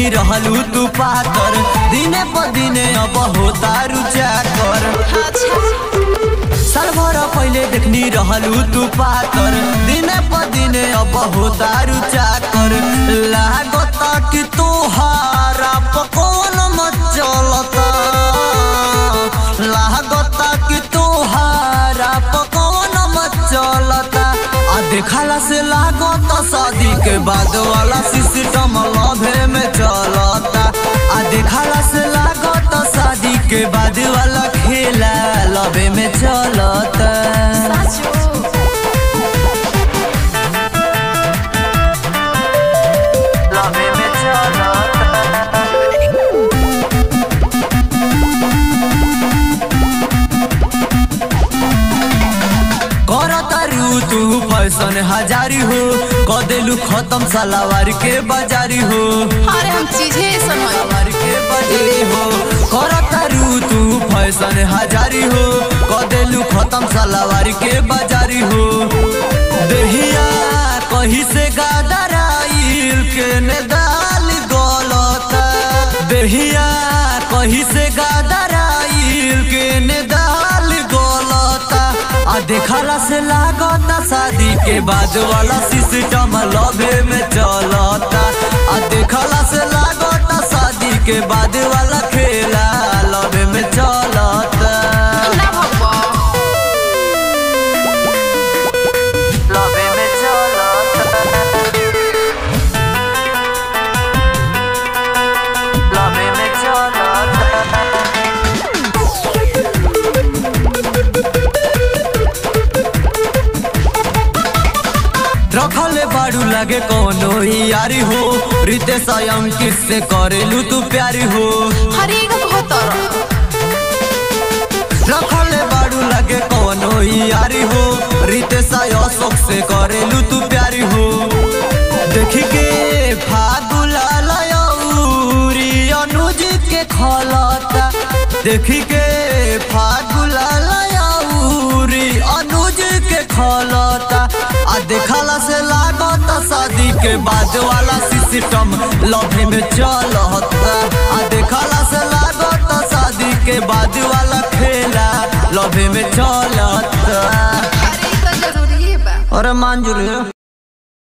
देखनी रहलू तू पातर दिने प दिने अब होता रुचा कर साल भर पहिले देखनी रहलू तू पातर दिने प दिने अब होता रुचा कर लागत कि तोहारा पकोन मचलता लागत कि तोहारा पकोन मचलता आ देखला से लागत शादी के बाद वाला सिस्टम लभे में चलता आ देखला से लागत शादी के बाद वाला खेला लभे में चलता लभे में चलता करतारू तू फैशन हजारी हो कदेलू खत्म सलावार के बाजारी हो अरे हम चीजें समझ सलावार के बाजारी हो करतारू तू फैशन हजारी हो कदेलू खत्म सलावार के बाजारी हो देहिया कहीं से गादराइल के ने दाल गलता देहिया कहीं से गादराइल के ने दाल गलता आ देखला से लागता शादी के बाद वाला सिस्टम लभे में चलता आ देखला से लागता शादी के बाद वाला खेला लभे में चलता ना भगवा लभे में चलता लभे में चलता रखले बाड़ू लगे कोनो ही यारी हो रितेश अंकित से करेलू तू प्यारी हो हरे का बहुत रखले बाड़ू लगे कोनो ही यारी हो रितेश अशोक से करेलू तू प्यारी हो देखी के फागुला लयौरी अनुज के खलता देखी के फागुला लयौरी अनुज के खलता आ देखला से लागत शादी के बाद वाला सिस्टम लभे में चलता आ देखला से लागत शादी के बाद वाला खेला लभे में चलता हरे का जरूरी है बा अरे मंजूर